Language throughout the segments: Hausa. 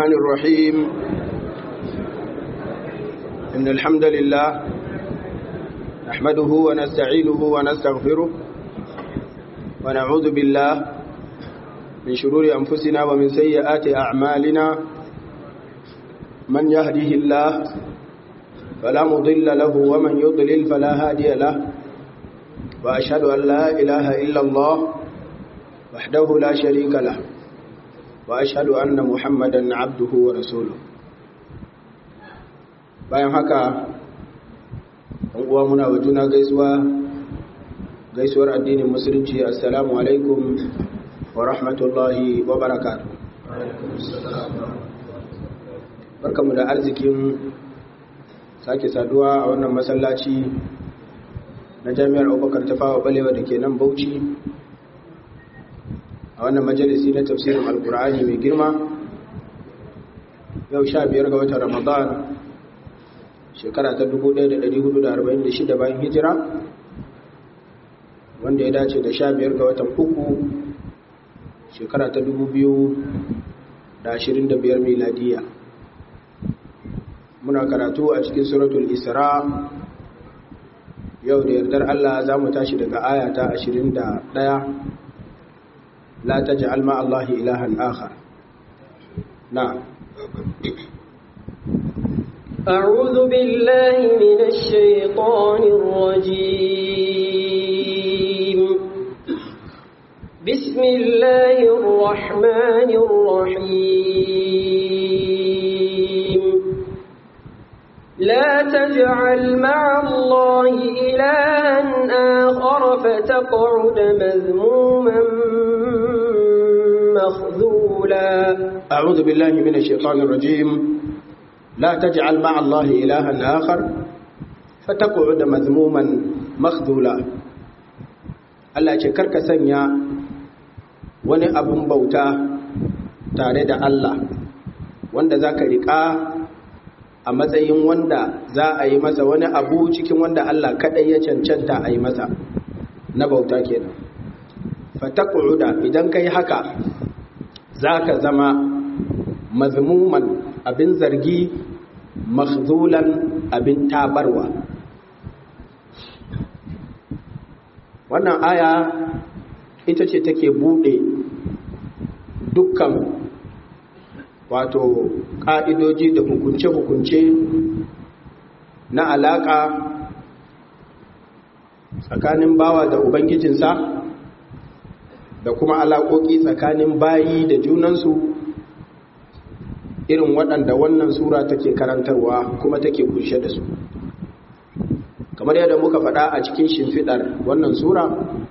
الرحمن الرحيم إن الحمد لله نحمده ونستعينه ونستغفره ونعوذ بالله من شرور أنفسنا ومن سيئات أعمالنا من يهده الله فلا مضل له ومن يضلل فلا هادي له وأشهد أن لا إله إلا الله وحده لا شريك له وأشهد أن محمدا عبده ورسوله bayan haka uwa muna wa juna gaisuwa gaisuwar addinin musulunci assalamu alaikum wa rahmatullahi wa barakatuh barkamu da arzikin sake saduwa a wannan masallaci na jami'ar abubakar tafawa balewa da ke nan bauchi a wannan majalisi na tafsirin alkur'ani mai girma yau sha biyar ga watan ramadan shekara ta 1446 bayan hijira wanda ya dace da sha biyar ga watan uku shekara ta 2025 miladiya muna karatu a cikin suratul isra yau da yardar allah za mu tashi daga aya ta 21 la taj'al ma allahi ilahan akhar na'am أعوذ بالله من الشيطان الرجيم بسم الله الرحمن الرحيم لا تجعل مع الله إلها آخر فتقعد مذموما مخذولا أعوذ بالله من الشيطان الرجيم لا تجعل مع الله إلها آخر فتقعد مذموما مخذولا Allah ce karka sanya wani abun bauta tare da Allah wanda za ka riƙa a matsayin wanda za a yi masa wani abu cikin wanda Allah kaɗai ya cancanta a yi masa na bauta kenan fataku'uda idan ka yi haka za ka zama mazmuman abin zargi makhzulan abin tabarwa wannan aya ita ce take bude dukkan wato ƙa'idoji da hukunce-hukunce na alaƙa tsakanin bawa da ubangijinsa da kuma alaƙoƙi tsakanin bayi da junansu irin waɗanda wannan sura take karantarwa kuma take kunshe da su kamar yadda muka faɗa a cikin shimfiɗar wannan sura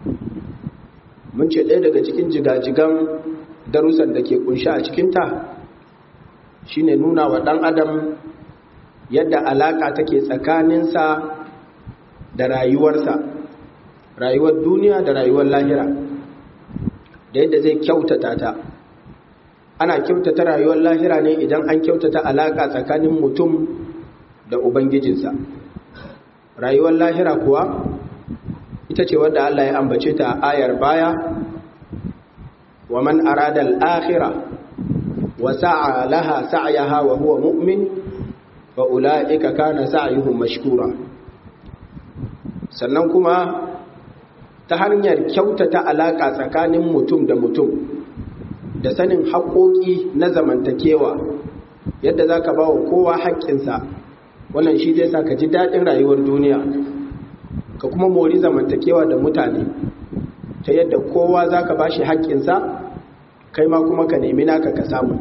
mun ce ɗaya daga cikin jigajigan darussan da ke kunshe a cikinta shine nuna wa ɗan adam yadda alaƙa take tsakaninsa da rayuwarsa rayuwar duniya da rayuwar lahira da yadda zai kyautata ta ana kyautata rayuwar lahira ne idan an kyautata alaƙa tsakanin mutum da ubangijinsa rayuwar lahira kuwa ita ce wadda Allah ya ambace ta a ayar baya wa man arada al-akhirah wa sa'a laha sa'yaha wa huwa mu'min fa ulaika kana sa'yuhum mashkura sannan kuma ta hanyar kyautata alaƙa tsakanin mutum da mutum da sanin haƙoƙi na zamantakewa yadda za ka ba wa kowa haƙƙinsa wannan shi zai sa ka ji daɗin rayuwar duniya ka kuma mori zamantakewa da mutane ta yadda kowa za ka ba shi haƙƙinsa kai ma kuma ka nemi naka ka samu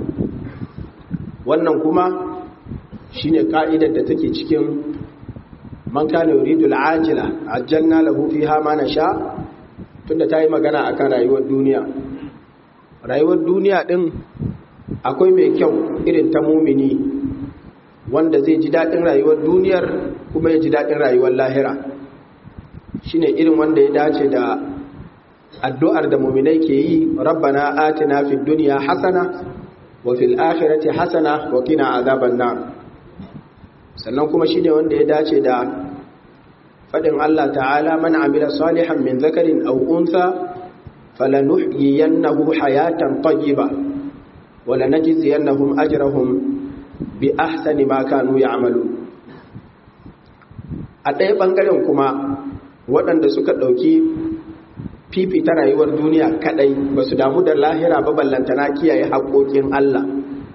wannan kuma shi ne ƙa'idar da take cikin man kana yuridu al'ajila ajjalna lahu fiha ma nasha tunda ta yi magana akan rayuwar duniya rayuwar duniya ɗin akwai mai kyau irin ta mumini wanda zai ji daɗin rayuwar duniyar kuma ya ji daɗin rayuwar lahira shi ne irin wanda ya dace da addu'ar da muminai ke yi rabbana atina fi duniya hasana wa fil akhirati hasana wa qina azaban nar sannan kuma shi ne wanda ya dace da faɗin Allah ta'ala man amila salihan min zakarin aw untha falanuhyiyannahu hayatan tayyiba wala najziyannahum ajrahum bi ahsani ma kanu ya'malu a ɗaya ɓangaren kuma waɗanda suka ɗauki fifita rayuwar duniya kaɗai ba su damu da lahira ba ballantana kiyaye haƙoƙin Allah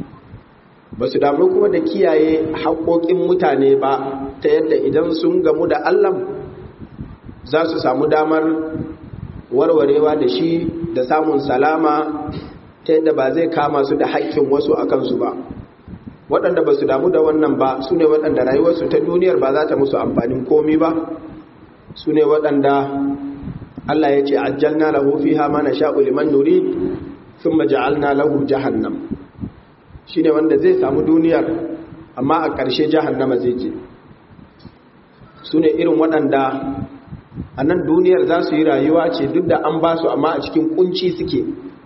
ba su damu kuma da kiyaye haƙoƙin mutane ba ta yadda idan sun gamu da Allah za su samu damar warwarewa da shi da samun salama ta yadda ba zai kama su da haƙƙin wasu a kansu ba waɗanda ba su damu da wannan ba su ne waɗanda rayuwarsu ta duniyar ba za ta musu amfanin komi ba su ne waɗanda Allah ya ce ajjalna lahu fiha ma nasha'u liman nurid thumma ja'alna lahu jahannam shine wanda zai samu duniyar amma a ƙarshe jahannama zai je su ne irin waɗanda a nan duniyar za su yi rayuwa ce duk da an ba su amma a cikin kunci suke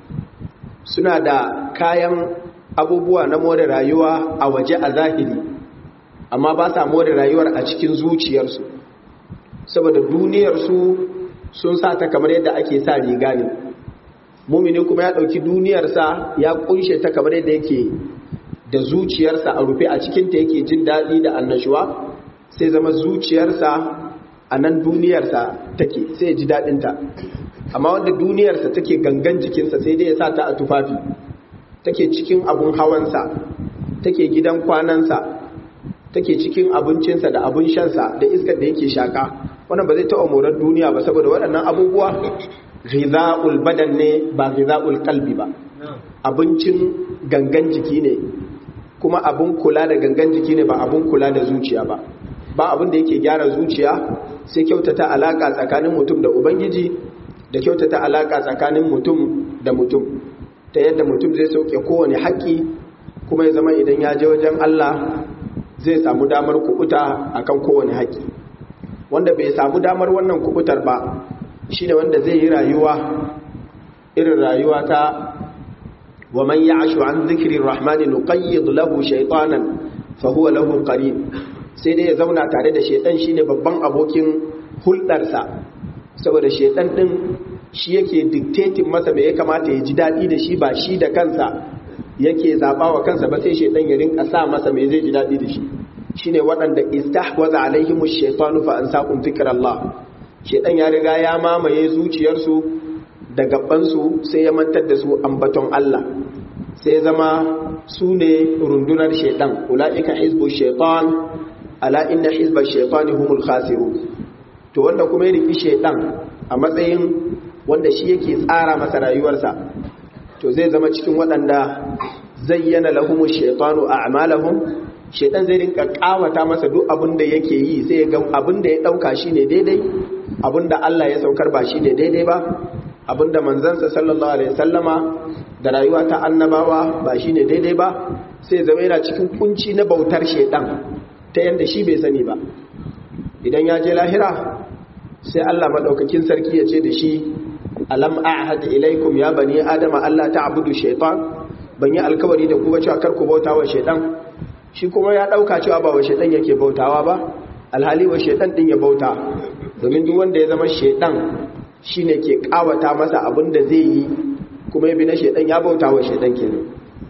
suna da kayan abubuwa na more rayuwa a waje a zahiri amma ba sa more rayuwar a cikin zuciyarsu saboda duniyarsu sun sa ta kamar yadda ake sa riga ne mumini kuma ya ɗauki duniyarsa ya kunshe ta kamar yadda yake da zuciyarsa a rufe a cikinta yake jin daɗi da annashuwa sai zama zuciyarsa a nan duniyarsa take sai ya ji daɗinta amma wanda duniyarsa take gangan jikinsa sai dai ya sa ta a tufafi take cikin abun hawansa take gidan kwanansa take cikin abincinsa da abun shansa da iskar da yake shaka wannan ba zai taɓa morar duniya ba saboda waɗannan abubuwa ghidha'ul badan ne ba ghidha'ul qalbi ba abincin gangan jiki ne kuma abun kula da gangan jiki ne ba abun kula da zuciya ba ba abin da yake gyara zuciya sai kyautata alaka tsakanin mutum da ubangiji da kyautata alaka tsakanin mutum da mutum ta yadda mutum zai sauke kowane haƙƙi kuma ya zama idan ya je wajen Allah zai samu damar kubuta akan kowane haƙƙi wanda bai samu damar wannan kubutar ba shine wanda zai yi rayuwa irin rayuwa ta wa man ya'shu an dhikri rahmani nuqayyid lahu shaytanan fa huwa lahu qarin sai dai ya zauna tare da shaytan shine babban abokin hulɗarsa saboda shaytan din shi yake dictating masa me ya kamata ya ji daɗi da shi ba shi da kansa yake zaɓa wa kansa ba sai shaidan ya rinka sa masa me zai ji daɗi da shi shine waɗanda istahwaza alaihimu shaitanu fa an saqum zikrallah shaidan ya riga ya mamaye zuciyarsu da gabansu sai ya mantar da su ambaton Allah sai zama su ne rundunar shaidan ulaika hizbu shaitan ala inna hizba shaitani humul khasirun to wanda kuma ya riki shaidan a matsayin wanda shi yake tsara masa rayuwarsa to zai zama cikin waɗanda zayyana lahumu shaitanu a'malahum shaitan zai rinka kawata masa duk abin da yake yi sai ya ga abin da ya dauka shine daidai abin da Allah ya saukar ba shine daidai ba abin da manzansa sallallahu alaihi wasallama da rayuwa ta annabawa ba shine daidai ba sai zama yana cikin kunci na bautar shaitan ta yanda shi bai sani ba idan ya je lahira sai Allah madaukakin sarki ya ce da shi alam a'had ilaikum ya bani adama Allah ta'budu shaytan ban yi alkawari da ku ba cewa kar ku bauta wa shaytan shi kuma ya dauka cewa ba wa shaytan yake bautawa ba alhali wa shaytan din ya bauta domin duk wanda ya zama shaytan shine ke kawata masa abin da zai yi kuma ya bi na shaytan ya bauta wa shaytan kenan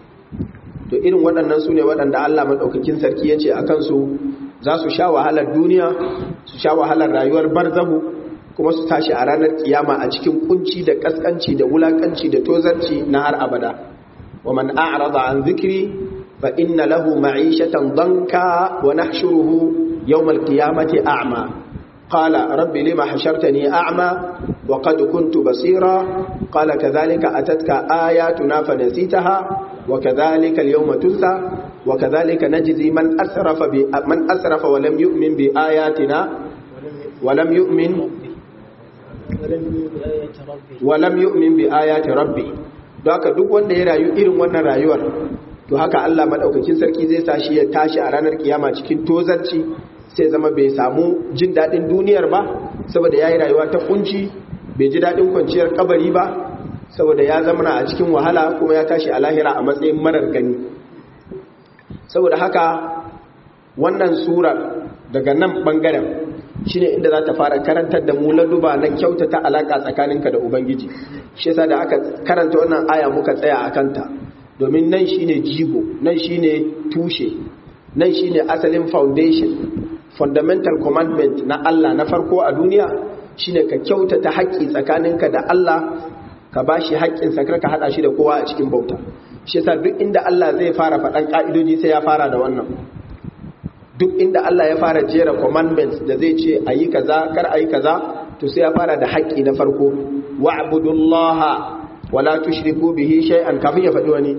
to irin waɗannan su ne waɗanda Allah madaukakin sarki ya ce akan su za su sha wahalar duniya su sha wahalar rayuwar barzahu kuma su tashi a ranar kiyama a cikin kunci da kaskanci da wulakanci da tozarci na har abada wa man a'rada an zikri fa inna lahu ma'ishatan danka wa nahshuruhu yawm al-qiyamati a'ma qala rabbi lima hashartani a'ma wa qad kuntu basira qala kadhalika atatka ayatuna fanasitaha wa kadhalika al-yawma tunsa wa kadhalika najzi man asrafa bi man asrafa wa lam yu'min bi ayatina wa lam yu'min walam yu'min bi ayati rabbi don haka duk wanda ya rayu irin wannan rayuwar to haka Allah madaukakin sarki zai sa shi ya tashi a ranar kiyama cikin tozarci sai zama bai samu jin dadin duniyar ba saboda yayi rayuwa ta kunci bai ji dadin kwanciyar kabari ba saboda ya zama a cikin wahala kuma ya tashi a lahira a matsayin marar gani saboda haka wannan surar daga nan bangaren shine inda za ta fara karantar da mu laduba na kyautata alaka tsakaninka da ubangiji shi yasa da aka karanta wannan aya muka tsaya a kanta domin nan shine jigo nan shine tushe nan shine asalin foundation fundamental commandment na Allah na farko a duniya shine ka kyautata haƙƙi tsakaninka da Allah ka bashi haƙƙin sa ka hada shi da kowa a cikin bauta shi yasa duk inda Allah zai fara faɗan ka'idoji sai ya fara da wannan duk inda Allah ya fara jera commandments da zai ce ayi kaza kar ayi kaza to sai ya fara da haƙƙi na farko wa'budullaha wala tushriku bihi shay'an kafin ya faɗi wani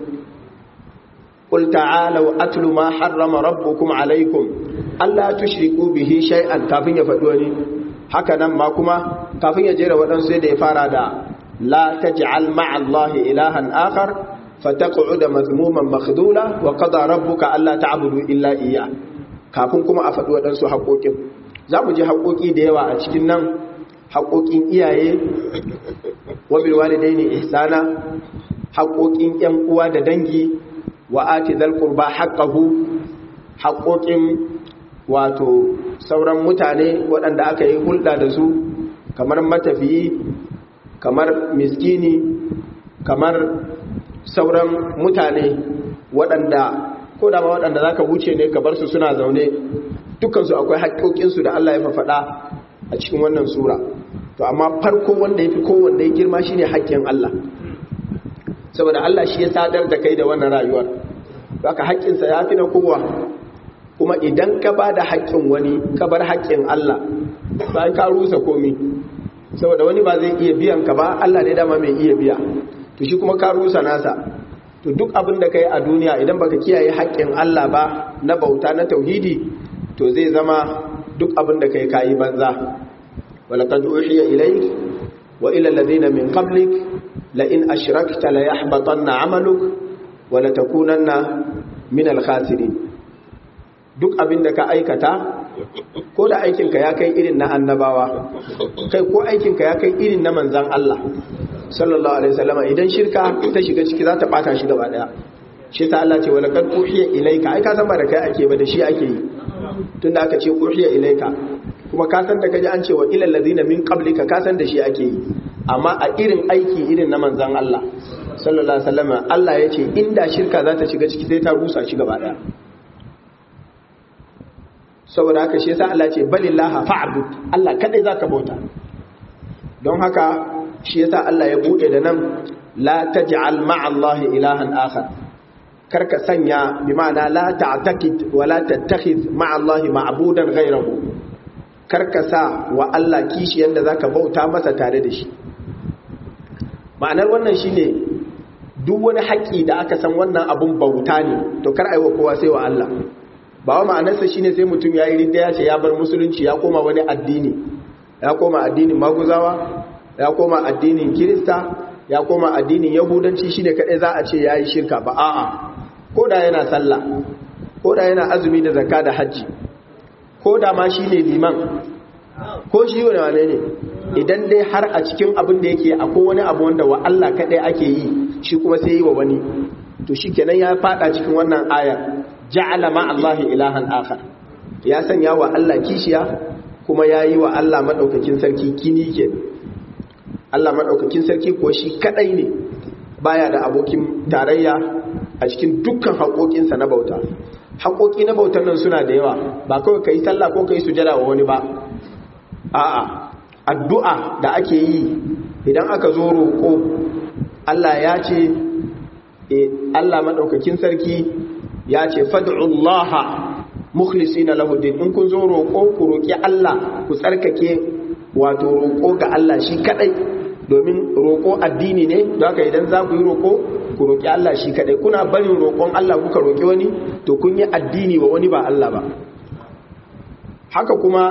qul ta'alu atlu ma harrama rabbukum alaykum alla tushriku bihi shay'an kafin ya faɗi wani haka nan ma kuma kafin ya jera waɗansu sai da ya fara da la taj'al ma'a allahi ilahan akhar fataq'uda mazmuman makhdula wa qada rabbuka alla ta'budu illa iyyah kafin kuma a faɗi waɗansu haƙoƙin za mu ji haƙoƙi da yawa a cikin nan haƙoƙin iyaye wabil walidaini ihsana haƙoƙin ƴan uwa da dangi wa ati zal qurba haqqahu haƙoƙin wato sauran mutane waɗanda aka yi hulɗa da su kamar matafiyi kamar miskini kamar sauran mutane waɗanda ko da ma waɗanda zaka wuce ne ka bar su suna zaune dukkansu akwai haƙoƙinsu da Allah ya fafaɗa a cikin wannan sura to amma farko wanda ya fi kowanne ya girma shi ne haƙƙin Allah saboda Allah shi ya sadar da kai da wannan rayuwar haka haƙƙinsa ya fi na kowa kuma idan ka ba da haƙƙin wani ka bar haƙƙin Allah ba ka rusa komi saboda wani ba zai iya biyan ka ba Allah ne dama mai iya biya to shi kuma ka rusa nasa to duk abin da ka yi a duniya idan baka kiyaye haƙƙin Allah ba na bauta na tauhidi to zai zama duk abin da ka yi kayi banza ولقد أوحي إليك وإلى الذين من قبلك لئن أشركت ليحبطن عملك ولتكونن من الخاسرين duk abin da ka aikata ko da aikinka ya kai irin na annabawa kai ko aikinka ya kai irin na manzan Allah sallallahu alaihi wasallama idan shirka ta shiga ciki za ta bata shi gaba daya shi ta Allah ce wala kad uhiya ilaika ai ka san ba da kai ake ba da shi ake yi tunda aka ce uhiya ilaika kuma ka san da kaji an ce wa ilal ladina min qablika ka san da shi ake yi amma a irin aiki irin na manzan Allah sallallahu alaihi wasallama Allah ya ce inda shirka za ta shiga ciki sai ta rusa shi gaba daya saboda haka shi yasa Allah ce balillaha fa'bud Allah kadai zaka bauta don haka shi yasa Allah ya bude da nan la taj'al ma'a Allah ilahan akhar karka sanya bi ma'ana la ta'taqid wa la tattakhidh ma'a Allah ma'budan ghayrahu karka sa wa Allah kishi yanda zaka bauta masa tare da shi ma'anar wannan shine duk wani haƙi da aka san wannan abun bauta ne to kar aiwa kowa sai wa Allah ba wa ma'anarsa shine sai mutum ya yi ridda ya ce ya bar musulunci ya koma wani addini ya koma addinin maguzawa ya koma addinin kirista ya koma addinin yahudanci shine kadai za a ce ya yi shirka ba a'a ko da yana sallah ko da yana azumi da zakka da hajji ko da ma shine liman ko shi wani wane ne idan dai har a cikin abin da yake akwai wani abu wanda wa Allah kadai ake yi shi kuma sai yi wa wani to shikenan ya fada cikin wannan ayar ja'ala ma Allah ilahan akhar ya sanya wa Allah kishiya kuma yayi wa Allah madaukakin sarki kini ke Allah madaukakin sarki ko shi kadai ne baya da abokin tarayya a cikin dukkan haƙoƙinsa na bauta haƙoƙi na bautar nan suna da yawa ba kawai kai sallah ko kai sujada wa wani ba a'a addu'a da ake yi idan aka zo roƙo Allah ya ce Allah madaukakin sarki ya ce fad'ullaha mukhlisina lahu din in kun zo roƙo ku roƙi Allah ku tsarkake wato roƙo ga Allah shi kadai domin roƙo addini ne don haka idan za ku yi roƙo ku roƙi Allah shi kadai kuna barin roƙon Allah kuka roƙi wani to kun yi addini wa wani ba Allah ba haka kuma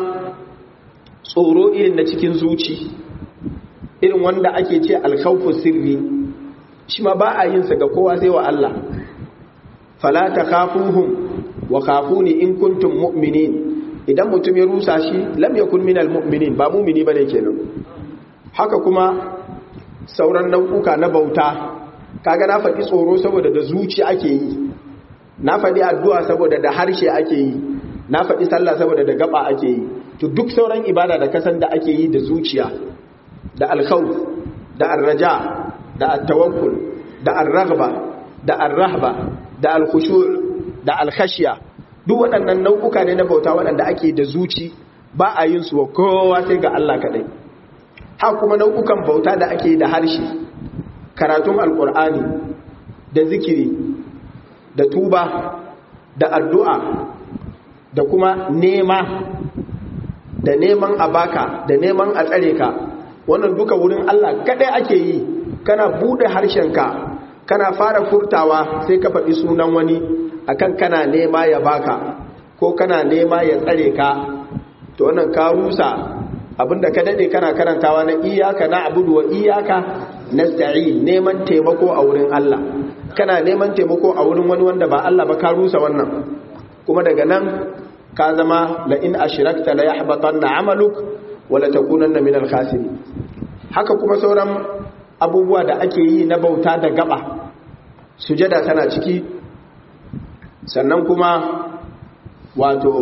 tsoro irin na cikin zuci irin wanda ake ce alkhawfu sirri shi ma ba a yin sa ga kowa sai wa Allah fala takhafuhum wa khafuni in kuntum mu'minin idan mutum ya rusa shi lam yakun minal mu'minin ba mu'mini bane kenan haka kuma sauran nau'uka na bauta kaga na faɗi tsoro saboda da zuci ake yi na faɗi addu'a saboda da harshe ake yi na faɗi sallah saboda da gaba ake yi to duk sauran ibada da kasan da ake yi da zuciya da alkhawf da arraja da at-tawakkul da ar-raghba da arrahba da alkhushu' da alkhashiya duk waɗannan nau'uka ne na bauta waɗanda ake da zuci ba a yin su wa kowa sai ga Allah kaɗai ha kuma nau'ukan bauta da ake da harshe karatun alkur'ani da zikiri da tuba da addu'a da kuma nema da neman abaka da neman a tsare ka wannan duka wurin Allah kaɗai ake yi kana buɗe harshenka kana fara furtawa sai ka faɗi sunan wani akan kana nema ya baka ko kana nema ya tsare ka to wannan ka rusa abinda ka dade kana karantawa na iyaka na abudu wa iyaka nasta'in neman taimako a wurin Allah kana neman taimako a wurin wani wanda ba Allah ba ka rusa wannan kuma daga nan ka zama la in ashrakta la yahbatanna amaluk wa la takunanna min al haka kuma sauran abubuwa da ake yi na bauta da gaba sujada tana ciki sannan kuma wato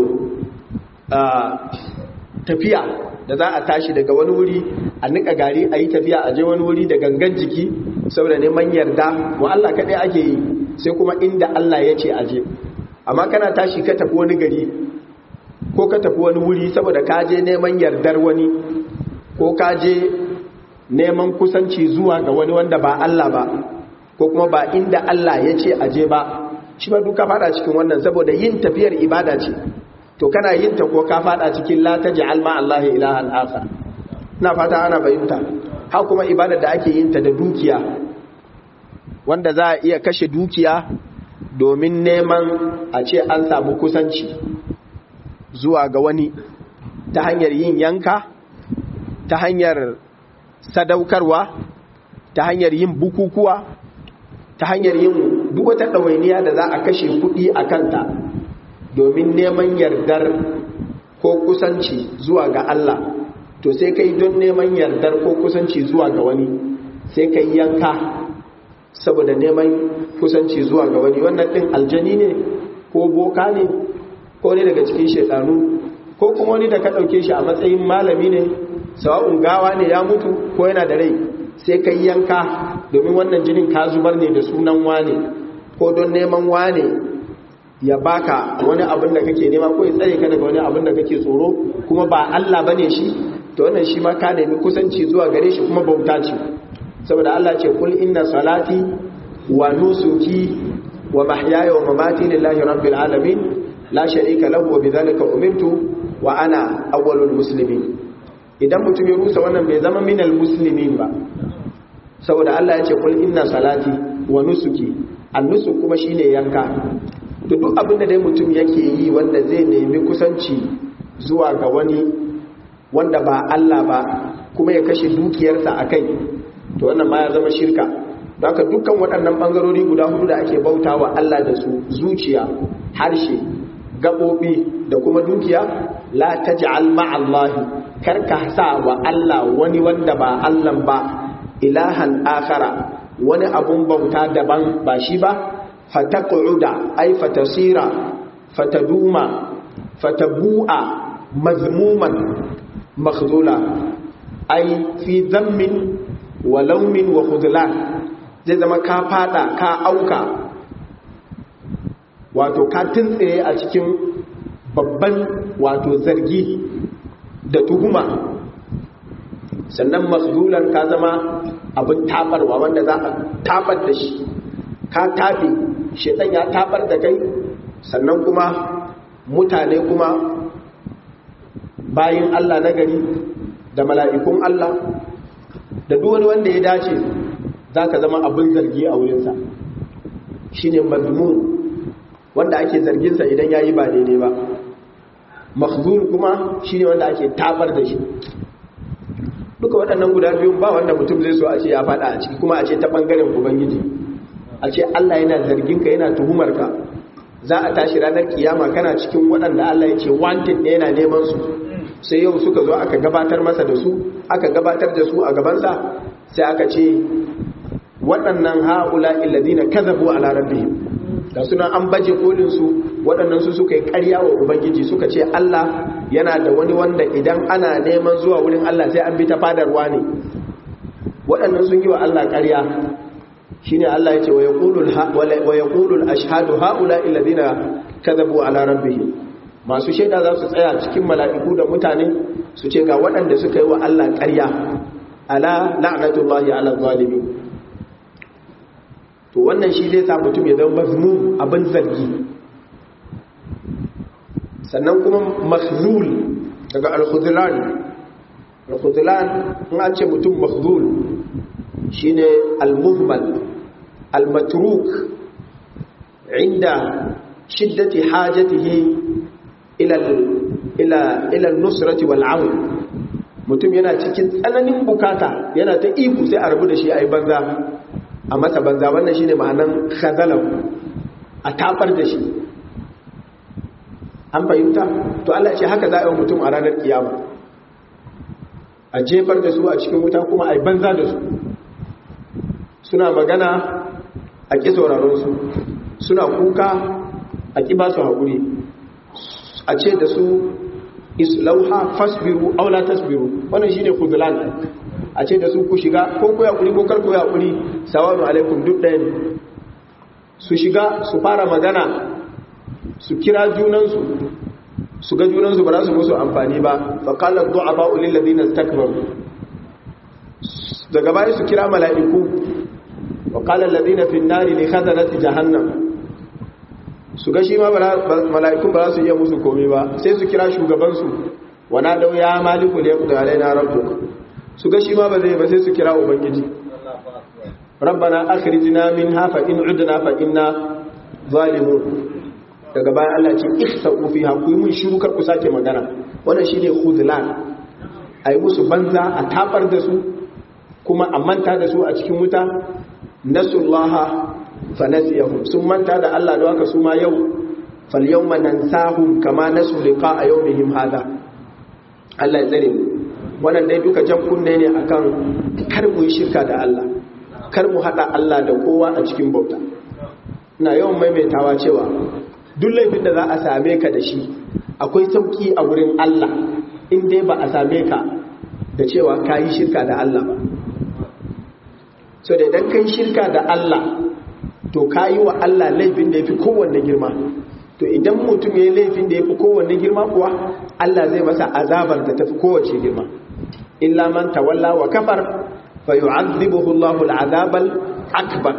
tafiya da za a tashi daga wani wuri a nika gari a yi tafiya a je wani wuri da gangan jiki saboda neman yarda wa Allah kaɗai ake yi sai kuma inda Allah ya ce aje amma kana tashi ka tafi wani gari ko ka tafi wani wuri saboda ka je neman yardar wani ko ka je neman kusanci zuwa ga wani wanda ba Allah ba ko kuma ba inda Allah ya ce aje ba shi ba duka fada cikin wannan saboda yin tafiyar ibada ce to kana yin ta ko ka fada cikin la taj'al ma Allah ilahan akhar ina fata ana fahimta ha kuma ibada da ake yin ta da dukiya wanda za a iya kashe dukiya domin neman a ce an samu kusanci zuwa ga wani ta hanyar yin yanka ta hanyar sadaukarwa ta hanyar yin bukukuwa ta hanyar yin duk wata ɗawainiya da za a kashe kuɗi a kanta domin neman yardar ko kusanci zuwa ga Allah to sai kai don neman yardar ko kusanci zuwa ga wani sai kai yanka saboda neman kusanci zuwa ga wani wannan ɗin aljani ne ko boka ne ko ne daga cikin shaidanu ko kuma wani da ka ɗauke shi a matsayin malami ne sawa'un gawa ne ya mutu ko yana da rai sai kai yanka domin wannan jinin ka zubar ne da sunan wane ko don neman wane ya baka wani abin da kake nema ko ya tsare ka daga wani abin da kake tsoro kuma ba Allah bane shi to wannan shi ma ka nemi kusanci zuwa gare shi kuma bauta ce saboda Allah ce kul inna salati wa nusuki wa mahyaya wa mamati lillahi rabbil alamin la sharika lahu wa bidhalika umirtu wa ana awwalul muslimin idan mutum ya rusa wannan bai zama minal muslimin ba saboda Allah ya ce kul inna salati wa nusuki annusuk kuma shine yanka to duk abin da dai mutum yake yi wanda zai nemi kusanci zuwa ga wani wanda ba Allah ba kuma ya kashe dukiyarsa a kai to wannan ma ya zama shirka haka dukkan waɗannan ɓangarori guda hudu da ake bauta wa Allah da su zuciya harshe gaɓoɓi da kuma dukiya la taj'al ma'allahi karka sa wa Allah wani wanda ba Allah ba ilahan akhara wani abun bauta daban ba shi ba fataquda ay fatasira fataduma fatabu'a mazmuman makhdula ay fi dhammin wa laumin wa khudlan zai zama ka fada ka auka wato ka tuntsire a cikin babban wato zargi da tuhuma sannan makhdulan ka zama abin tabarwa wanda za a tabar da shi ka tafi shedan ya tabar da kai sannan kuma mutane kuma bayin Allah na gari da mala'ikun Allah da duk wani wanda ya dace za ka zama abin zargi a wurinsa shi ne mazmun wanda ake zarginsa idan ya yi ba daidai ba makhzul kuma shi ne wanda ake tabar da shi duka waɗannan guda biyun ba wanda mutum zai so a ce ya faɗa a ciki kuma a ce ta ɓangaren ubangiji a ce allah yana zarginka yana tuhumarka za a tashi ranar kiyama kana cikin waɗanda allah ya ce wanted ne yana neman su sai yau suka zo aka gabatar masa da su aka gabatar da su a gabansa sai aka ce waɗannan ha'ula illadina kazabu ala rabbihim da suna an baje kolin su waɗannan su suka yi ƙarya wa ubangiji suka ce Allah yana da wani wanda idan ana neman zuwa wurin Allah sai an bi ta fadarwa ne waɗannan sun yi wa Allah ƙarya shine Allah yace wa yaqulul wa yaqulul ashhadu haula alladhina kadhabu ala rabbihim masu shaida za su tsaya cikin mala'iku da mutane su ce ga waɗanda suka yi wa Allah ƙarya ala la'natullahi ala zalimi to wannan shi zai sa mutum ya zama mazmum abin zargi sannan kuma makhzul daga al-khudlan al-khudlan in an ce mutum makhzul shine al-muhmal al-matruk inda shiddati hajatihi ila ila ila nusrati wal aun mutum yana cikin tsananin bukata yana ta iku sai a rabu da shi ai banza a masa banza wannan shine ma'anan khazalahu a tafar da shi an fahimta to Allah ce haka za a yi mutum a ranar kiyama a jefar da su a cikin wuta kuma a yi banza da su suna magana a ƙi sauraronsu suna kuka a ƙi ba su haƙuri a ce da su islauha fasbiru aula tasbiru wannan shine khudlan a ce da su ku shiga ko ku yaƙuri ko karku yaƙuri sawanu alaikum duk ɗaya ne su shiga su fara magana su kira junansu su ga junansu ba za su musu amfani ba faƙalar du'a ba ulil ladina stakbaru daga baya su kira mala'iku وقال الذين في النار لخزنة جهنم su ga shi ma mala'ikun ba za su iya musu komai ba sai su kira shugabansu wana dau ya maliku da ya kuda alaina rabbuk su ga shi ma ba zai ba sai su kira ubangiji rabbana akhrijna minha fa in udna fa inna zalimun daga bayan Allah ce ihsa'u fiha ku mun shiru kar ku sake magana wannan shine khudlan ayi musu banza a tabar da su kuma a manta da su a cikin wuta nasullaha fanasiyahum sun manta da Allah da haka su ma yau fal yawma nansahum kama nasu liqa'a yawmihim hada Allah ya tsare mu wannan dai duka jan kunne ne akan kar mu yi shirka da Allah kar mu hada Allah da kowa a cikin bauta ina yawan maimaitawa cewa duk laifin da za a same ka da shi akwai sauki a wurin Allah in dai ba a same ka da cewa ka yi shirka da Allah ba so da idan kai shirka da Allah to ka yi wa Allah laifin da ya fi kowanne girma to idan mutum ya yi laifin da ya fi kowanne girma kuwa Allah zai masa azabar da ta fi kowace girma illa man tawalla wa kafar fa yu'adhibuhu Allahu al-'adabal akbar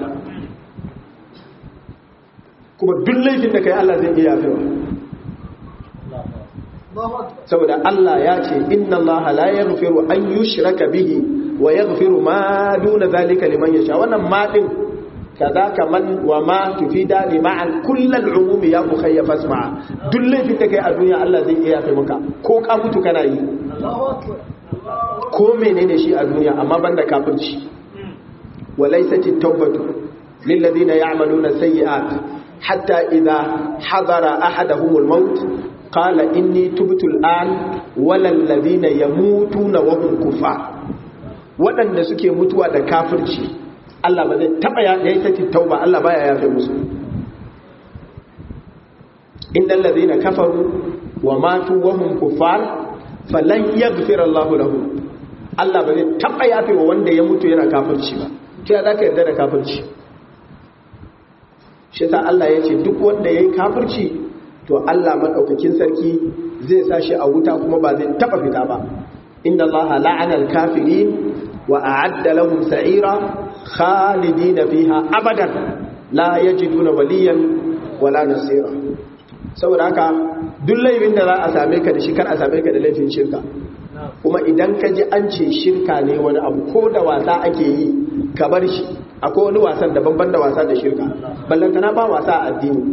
kuma duk laifin da kai Allah zai iya yafewa saboda Allah ya ce inna Allah la yaghfiru an yushraka bihi wa yaghfiru ma duna zalika liman yasha wannan ma din kadaka man wa ma tufida li ma'al kullal umumi ya ukhayya fasma duk laifin da kai a duniya Allah zai iya yafe maka ko ka mutu kana yi ko menene shi a duniya amma banda kafirci walaysat at-tawbatu lil ladina ya'maluna sayyi'at hatta idha hadara ahaduhum al-maut qala inni tubtu al-an walal ladina yamutuna wa hum kufar waɗanda suke mutuwa da kafirci Allah ba zai taɓa ya yi sati tauba Allah baya yafe musu innal ladhina kafaru wa matu wa hum kuffar falan yaghfir Allah lahum Allah ba zai taɓa yafe wa wanda ya mutu yana kafirci ba sai za ka yarda da kafirci shi sa Allah ya ce duk wanda yayi kafirci to Allah madaukakin sarki zai sa shi a wuta kuma ba zai taɓa fita ba inna Allah la'ana al-kafirin wa a'adda lahum sa'ira khalidina fiha abadan la yajiduna waliyan wala nasira saboda haka duk laifin da za a same ka da shi kar a same ka da laifin shirka kuma idan ka ji an ce shirka ne wani abu ko da wasa ake yi ka bar shi akwai wani wasan da banban da wasa da shirka ballantana ba wasa a addini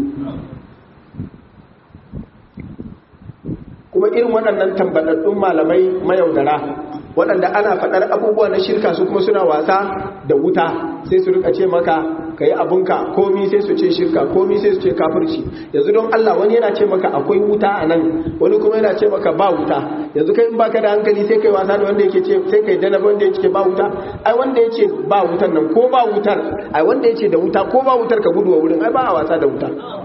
kuma irin waɗannan tambadaddun malamai mayaudara waɗanda ana faɗar abubuwa na shirka su kuma suna wasa da wuta sai su rika ce maka ka yi abinka komi sai su ce shirka komi sai su ce kafirci yanzu don Allah wani yana ce maka akwai wuta a nan wani kuma yana ce maka ba wuta yanzu kai in baka da hankali sai kai wasa da wanda yake ce sai kai dana wanda yake ba wuta ai wanda yake ba wutar nan ko ba wutar ai wanda yake da wuta ko ba wutar ka gudu wa wurin ai ba a wasa da wuta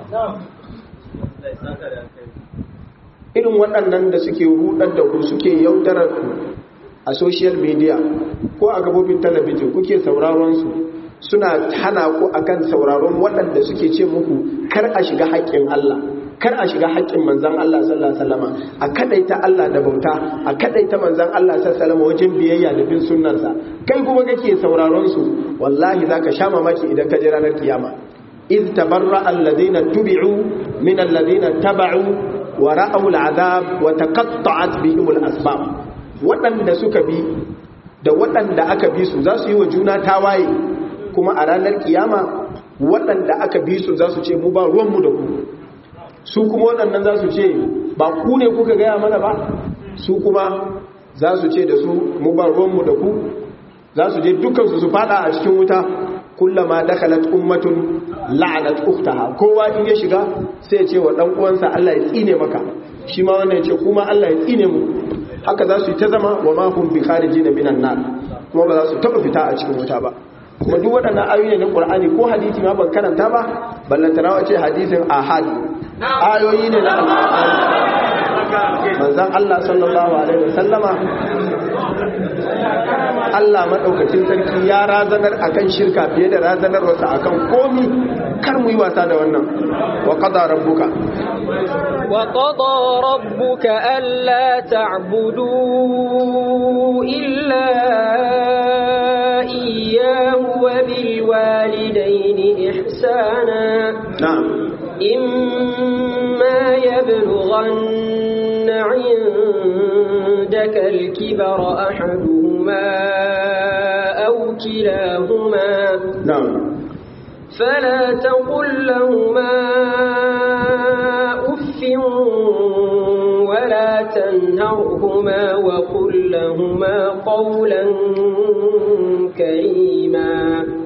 irin waɗannan da suke rudar da ku suke yaudarar ku a social media ko a gabobin talabijin kuke sauraron su suna hana ku akan sauraron waɗanda suke ce muku kar a shiga haƙƙin Allah kar a shiga haƙƙin manzan Allah sallallahu alaihi wasallam a kadaita Allah da bauta a kadaita manzan Allah sallallahu alaihi wasallam wajen biyayya da bin sunnarsa kai kuma kake sauraron su wallahi zaka sha mamaki idan ka je ranar kiyama iz tabarra alladhina tubi'u min alladhina taba'u wa ra'aw al'adab wa taqatta'at bihim al'asbab waɗanda suka bi da waɗanda aka bi su za su yi wa juna tawaye kuma a ranar kiyama waɗanda aka bi su za su ce mu ba ruwanmu da ku su kuma waɗannan za su ce ba ku ne kuka gaya mana ba su kuma za su ce da su mu ba ruwanmu da ku za su je dukansu su fada a cikin wuta kullama dakhalat ummatun la'anat ukhtaha kowa in ya shiga sai ya ce wa dan uwansa Allah ya tsine maka shi ma wannan ya ce kuma Allah ya tsine mu haka za su yi ta zama wa ma hum bi kharijin minan nar kuma ba za su taba fita a cikin wuta ba kuma duk waɗannan ayoyi ne na Qur'ani ko hadisi ma ban karanta ba ballantana wace hadisin ahad ayoyi ne na Al-Qur'ani manzon Allah sallallahu alaihi wasallama Allah maɗaukacin sarki ya razanar akan shirka fiye da razanar wasu akan komi kar mu yi wasa da wannan wa qada rabbuka wa qada rabbuka alla ta'budu illa iyyahu wa bil walidayni ihsana na'am imma yablughanna 'indaka al-kibara ahaduhuma أو كلاهما نعم فلا تقل لهما أف ولا تنهرهما وقل لهما قولا كريما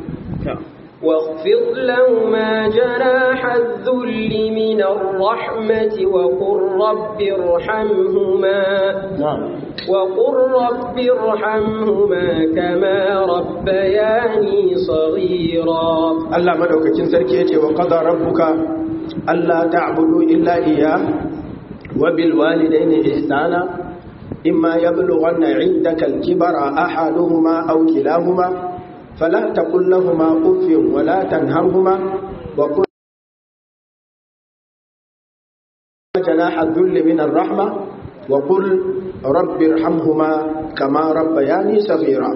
واخفض لهما جناح الذل من الرحمة وقل رب ارحمهما نعم وقل رب ارحمهما كما ربياني صغيرا Allah madaukakin sarki yace wa qada rabbuka alla ta'budu illa iyyah wa bil walidayni ihsana imma yablughanna 'indaka al-kibara ahaduhuma aw kilahuma fala taqul lahumā uffin wa la tanharhumā wa qul janaha adh-dhulli min ar-rahma wa qul rabbi irhamhuma kama rabbayani saghira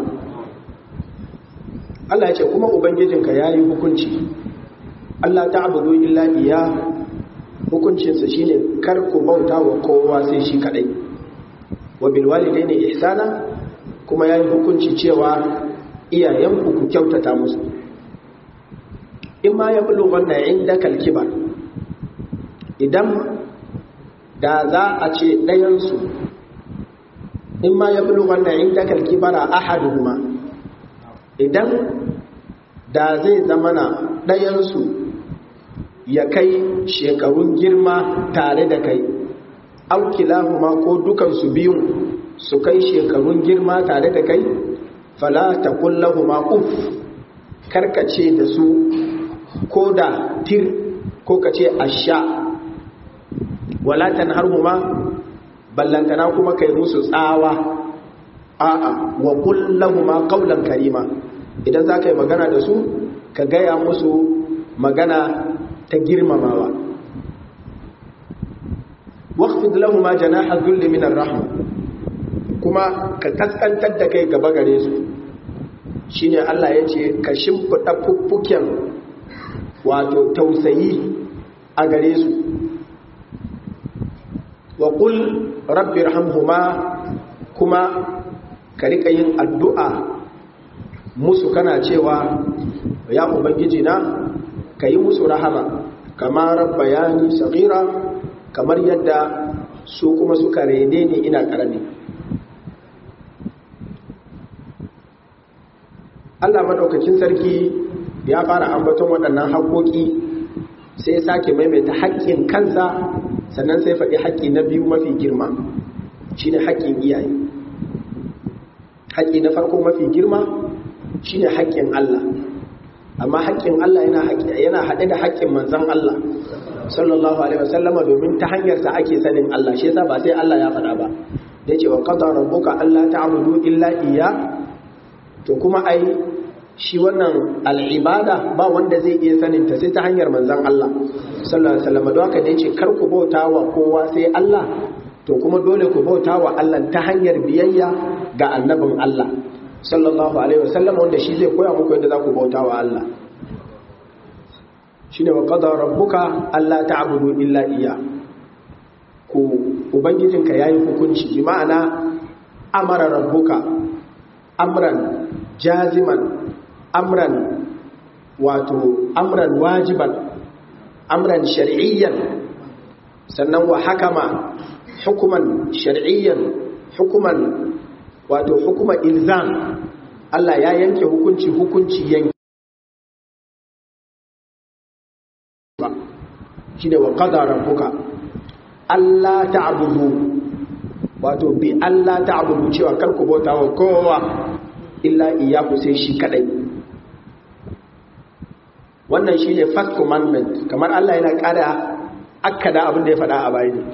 Allah ya ce kuma Ubangijinka ya yi hukunci Allah ta abudu illa iya hukuncinsa shi ne ku bauta wa kowa sai shi kadai wa bilwalidai ne ihsana kuma ya yi hukunci cewa iyayenku ku kyautata musu in ma ya bulu wannan inda kalkibar idan da za a ce ɗayansu in ma ya bulu wannan inda kalkibara ahaduhuma idan da zai zamana ɗayansu ya kai shekarun girma tare da kai aukilahuma ko dukansu biyun su kai shekarun girma tare da kai fala ta kullahuma uf karkace da su ko da tir ko kace asha wala tanharhuma ballantana kuma kai musu tsawa a'a wa kullahuma qawlan karima idan za ka yi magana da su ka gaya musu magana ta girmamawa waqfid lahum janaha dhulli min ar-rahma kuma ka kaskantar da kai gaba gare su shine Allah yace ka shimfida fuffuken wato tausayi a gare su wa qul rabbi irhamhuma kuma ka rika yin addu'a musu kana cewa ya ubangiji na ka yi musu rahama kama rabbayani saghira kamar yadda su kuma suka rene ni ina karami Allah madaukakin sarki ya fara ambaton waɗannan haƙoƙi sai sake maimaita haƙƙin kansa sannan sai faɗi haƙƙi na biyu mafi girma shine haƙƙin iyaye haƙƙi na farko mafi girma shine haƙƙin Allah amma haƙƙin Allah yana haɗe da haƙƙin manzon Allah sallallahu alaihi wasallama domin ta hanyar sa ake sanin Allah shi yasa ba sai Allah ya faɗa ba da yace wa qadara rabbuka alla ta'budu illa iyya to kuma ai shi wannan al'ibada ba wanda zai iya saninta sai ta hanyar manzan Allah sallallahu alaihi wasallam don haka da yace kar ku bauta wa kowa sai Allah to kuma dole ku bauta wa Allah ta hanyar biyayya ga annabin Allah sallallahu alaihi wasallam wanda shi zai koya muku yadda za ku bauta wa Allah shine wa qada rabbuka alla ta'budu illa iya ku ubangijinka yayi hukunci bi ma'ana amara rabbuka amran jaziman amran wato amran wajiban amran shar'iyyan sannan wa hakama hukuman shar'iyyan hukuman wato hukuma ilzam Allah ya yanke hukunci hukunci yanke shine wa qada rabbuka Allah ta'budu wato bi Allah ta'budu cewa kar ku bauta wa kowa illa iyyaku sai shi kadai wannan shine first commandment kamar Allah yana kada akkada abin da ya faɗa a bayani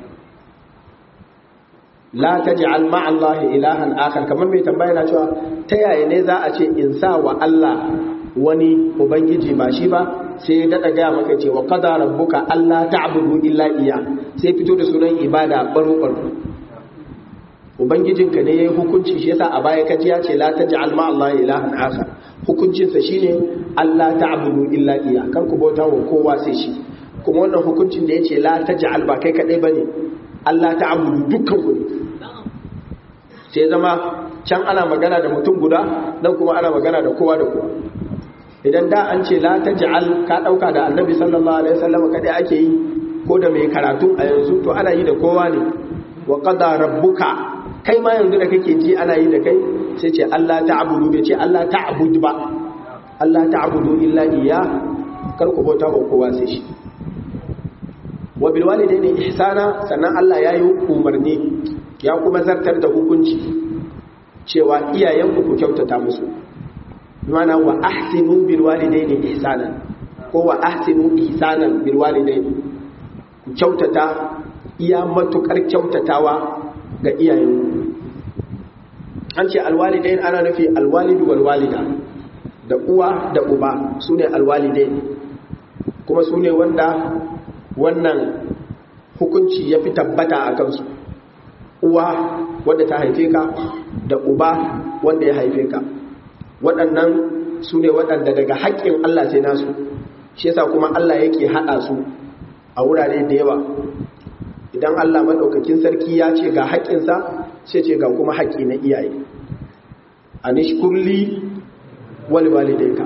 la taj'al ma'a Allah ilahan akhar kamar mai tambaya na cewa ta yaya ne za a ce in sa wa Allah wani ubangiji ba shi ba sai ya daɗa gaya maka ce wa qada rabbuka alla ta'budu illa iya sai fito da sunan ibada baro baro ubangijinka ne yayi hukunci shi yasa a baya kaji ya ce la taj'al ma Allah ilahan akhar hukuncin sa shine alla ta'budu illa iya kar ku bauta wa kowa sai shi kuma wannan hukuncin da yace la taj'al ba kai kadai bane Allah ta'budu dukkan ku sai zama can ana magana da mutum guda nan kuma ana magana da kowa da kowa idan da an ce la taj'al ka dauka da annabi sallallahu alaihi wasallam kadai ake yi ko da mai karatu a yanzu to ana yi da kowa ne wa qada rabbuka kai ma yanzu da kake ji ana yi da kai sai ce Allah ta'budu bai ce Allah ta'bud ba Allah ta'budu illa iya kar ku bauta wa kowa sai shi wa bil walidaini ihsana sannan Allah ya yi umarni ya kuma zartar da hukunci cewa iyayenku ku kyautata musu mana wa ahsinu bil walidaini ihsanan ko wa ahsinu ihsanan bil walidaini ku kyautata iya matukar kyautatawa ga iyayenku an ce alwalidain ana nufi alwalidu wal walida da uwa da uba sune alwalidain kuma sune wanda wannan hukunci ya fi tabbata a kansu uwa wadda ta haife ka da uba wanda ya haife ka waɗannan su ne waɗanda daga haƙƙin Allah sai nasu shi yasa kuma Allah yake haɗa su a wurare da yawa idan Allah maɗaukakin sarki ya ce ga haƙƙinsa sai ce ga kuma haƙƙi na iyaye a nishkurli wali walidayka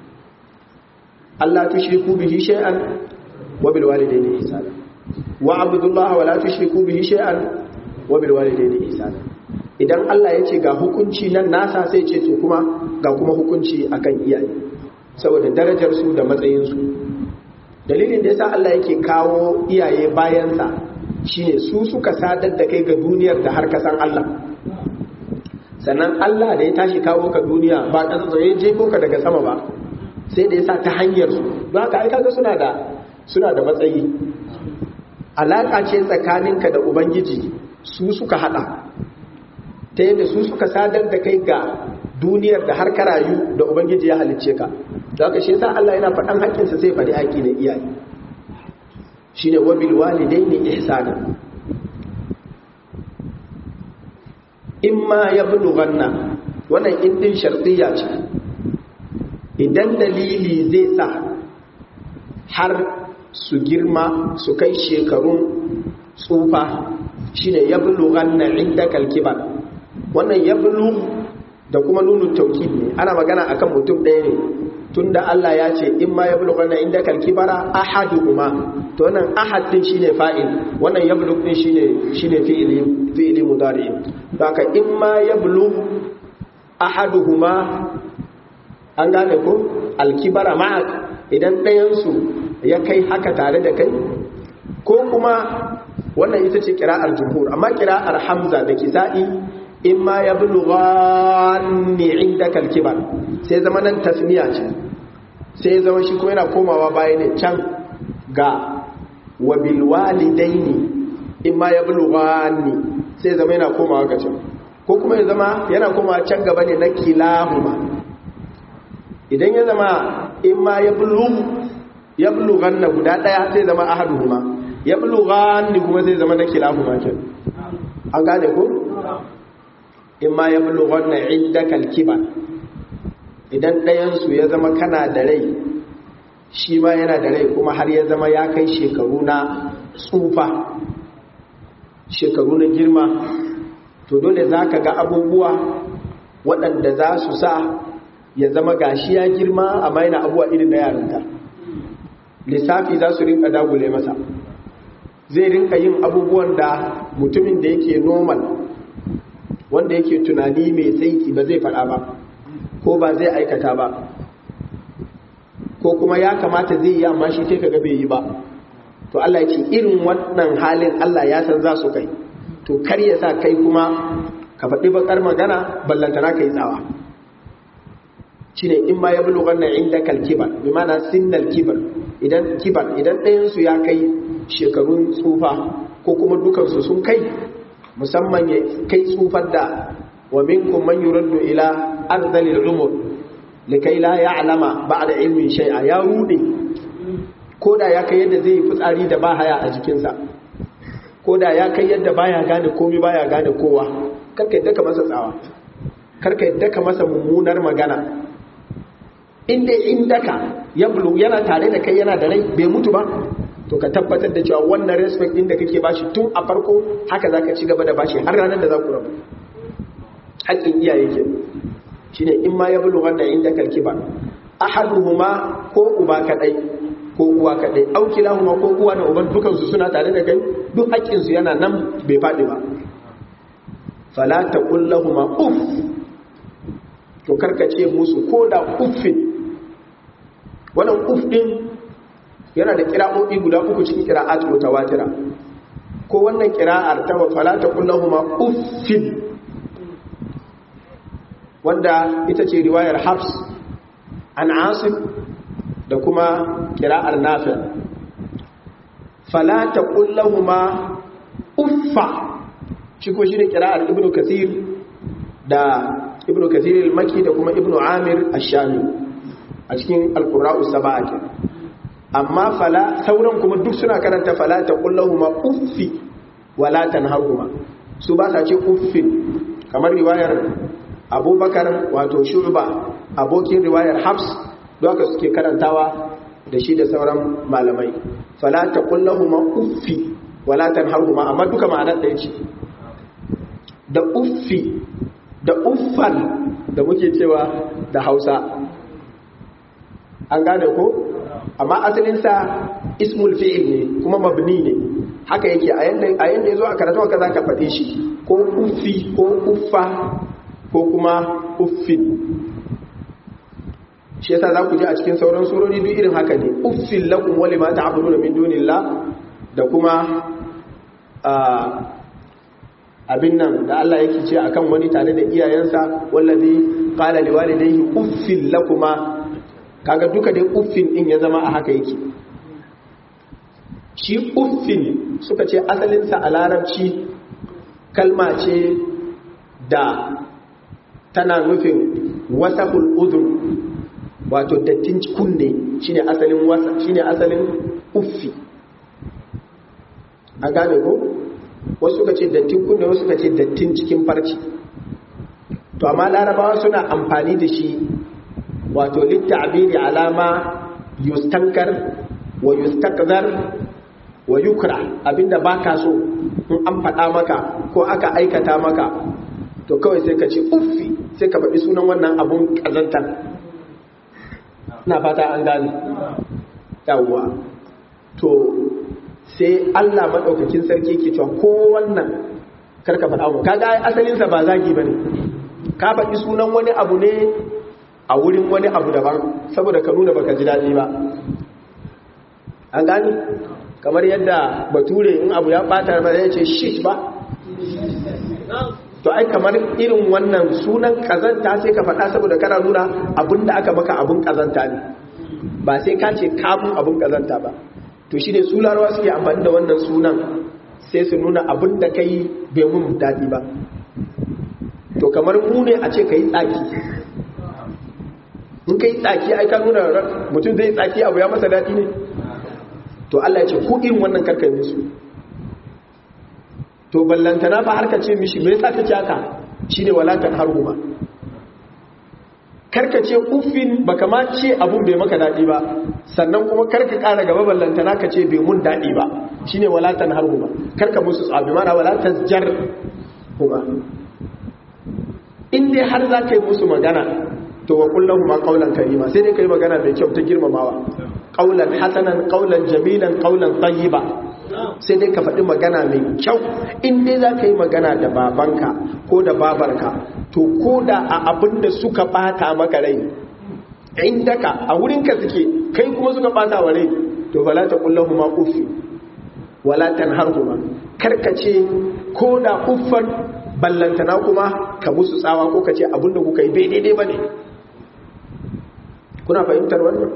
Allah tushriku bihi shay'an wa bil walidayni ihsana wa abudullaha wa la tushriku bihi shay'an wa bil walidayni ihsana idan Allah ya ce ga hukunci nan nasa sai ce to kuma ga kuma hukunci akan iyaye saboda darajar su da matsayin su dalilin da yasa Allah yake kawo iyaye bayansa shine su suka sadar da kai ga duniyar da har kasan Allah sannan Allah da ya tashi kawo ka duniya ba ka tsaye je ko ka daga sama ba sai da yasa ta hanyar su don haka ai kaga suna da suna da matsayi alaka ce tsakaninka da ubangiji su suka hada ta yadda su suka sadar da kai ga duniyar da har karayu da ubangiji ya halicce ka da haka shi yasa Allah yana faɗan haƙƙinsa sai faɗi haƙƙi na iyaye shine wabil walidaini ihsana imma yablughanna wannan indin shartiyya ce idan dalili zai sa har su girma su kai shekarun tsufa shine yablughanna indakal kibar wannan yablu da kuma nunu taukid ne ana magana akan mutum ɗaya ne tunda Allah ya ce in ma yablughanna indakal kibara ahaduhuma to wannan ahad din shine fa'il wannan yablugh din shine shine fi'ili fi'ili mudari haka in ma yablugh ahaduhuma an gane ko alkibara ma'ak idan ɗayan su ya kai haka tare da kai ko kuma wannan ita ce kira'ar jumhur amma kira'ar hamza da kisa'i in ma ya bulughanni indaka alkibar sai zama nan tasniya ce sai zama shi kuma yana komawa baya ne can ga wa bil walidaini in ma ya bulughanni sai zama yana komawa ga can ko kuma ya zama yana komawa can gaba ne na kilahuma idan ya zama in ma ya bulu ya bulugan na guda daya sai zama ahaduhuma ya bulugan ni kuma sai zama na kilahuma ke an gane ko in ma ya bulugan na indakal kibar idan ɗayansu ya zama kana da rai shi ma yana da rai kuma har ya zama ya kai shekaru na tsufa shekaru na girma to dole za ka ga abubuwa waɗanda za su sa ya zama gashi ya girma amma yana abuwa irin na yarinta lissafi za su rinka dagule masa zai rinka yin abubuwan da mutumin da yake normal wanda yake tunani mai saiti ba zai faɗa ba ko ba zai aikata ba ko kuma ya kamata zai yi amma shi sai kaga bai yi ba to Allah ya ce irin wannan halin Allah ya san za su kai to kar ya sa kai kuma ka faɗi bakar magana ballantana kai tsawa shine in ma ya bulu wannan inda kalkibar bi mana sinnal kibar idan kibar idan ɗayan su ya kai shekarun tsufa ko kuma dukansu sun kai musamman ya kai tsufar da wa minkum man yuraddu ila arzalil umur likai la ya'lama ba'da ilmin shay'a ya rude koda ya kai yadda zai fitsari da ba haya a jikinsa koda ya kai yadda baya gane komai baya gane kowa karka yadda ka masa tsawa karka yadda ka masa mummunar magana inda indaka ya bulu yana tare da kai yana da rai bai mutu ba to ka tabbatar da cewa wannan respect din da kake bashi tun a farko haka zaka ci gaba da bashi har ranar da za ku rabu haƙƙin iyaye ke shine in ma ya bulu wannan inda kalki ba ahaduhuma ko uba kadai ko uwa kadai au kilahuma ko uwa da uban dukan su suna tare da kai duk haƙƙin su yana nan bai faɗi ba fala taqul lahumu uff to karkace musu ko da uffin wannan uff din yana da kira'o'i guda uku cikin kira'at mutawatira ko wannan kira'ar ta wa fala taqul lahumu uffin wanda ita ce riwayar Hafs an Asim da kuma kira'ar Nafi fala taqul lahumu uffa shi ko shine kira'ar Ibn Kathir da Ibn Kathir al-Makki da kuma Ibn Amir ash-Shami a cikin al-Qur'a'u sab'a kenan amma fala sauran kuma duk suna karanta fala ta kullahuma uffi wala tanharhuma su ba sa ce uffin kamar riwayar abubakar wato shu'ba abokin riwayar hafs haka suke karantawa da shi da sauran malamai fala ta kullahuma uffi wala tanharhuma amma duka ma'anar da yake da uffi da uffan da muke cewa da hausa an gane ko amma asalinsa ismul fi'il ne kuma mabni ne haka yake a yanda a yanda yazo a karatu haka zaka faɗe shi ko uffi ko uffa ko kuma uffin shi yasa za ku ji a cikin sauran surori duk irin haka ne uffin lakum wa lima ta'buduna min dunillah da kuma abin nan da Allah yake ce akan wani tare da iyayensa wallazi qala liwalidayhi uffin lakuma kaga duka dai uffin din ya zama a haka yake shi uffin suka ce asalinsa a larabci kalma ce da tana nufin wasahul udhun wato dattin kunne shine asalin wasa shine asalin uffi a gane ko wasu suka ce dattin kunne wasu suka ce dattin cikin farci to amma larabawa suna amfani da shi wato littabiri alama yustankar wa yustakzar wa yukra abinda baka so in an faɗa maka ko aka aikata maka to kawai sai ka ce uffi sai ka faɗi sunan wannan abun ƙazantar na fata an gane yawwa to sai Allah maɗaukakin sarki ke cewa ko wannan karka faɗa mu kaga asalinsa ba zagi bane ka faɗi sunan wani abu ne a wurin wani abu daban saboda ka nuna baka ji daɗi ba an gani kamar yadda bature in abu ya ɓata ba ya ce shit ba to ai kamar irin wannan sunan kazanta sai ka faɗa saboda kana nuna abin da aka maka abin kazanta ne ba sai ka ce kamun abin kazanta ba to shi ne su larawa suke amfani da wannan sunan sai su nuna abin da ka yi bai mun daɗi ba to kamar mu ne a ce ka yi tsaki in kai tsaki ai ka nuna mutum zai tsaki abu ya masa daɗi ne to Allah ya ce ku irin wannan karkai musu to ballantana fa har ka ce mishi me yasa kake haka shine walatan harhuma karka ce uffin baka ma ce abun bai maka daɗi ba sannan kuma karka ƙara gaba ballantana ka ce bai mun daɗi ba shine walatan harhuma karka musu tsabi mana walatan jar kuma in dai har za ka yi musu magana to wa kullahu ma qaulan karima sai dai kai magana mai kyau ta girmamawa qaulan hasanan qaulan jamilan qaulan tayyiba sai dai ka faɗi magana mai kyau in dai za ka yi magana da babanka ko da babarka to ko da a abin da suka bata maka rai inda ka a wurinka suke kai kuma suka bata wa rai to fala ta kullahu ma uffi wala tanharhuma karkace ko da uffan ballantana kuma ka musu tsawa ko ka ce abin da kuka yi bai daidai ba ne kuna fahimtar wannan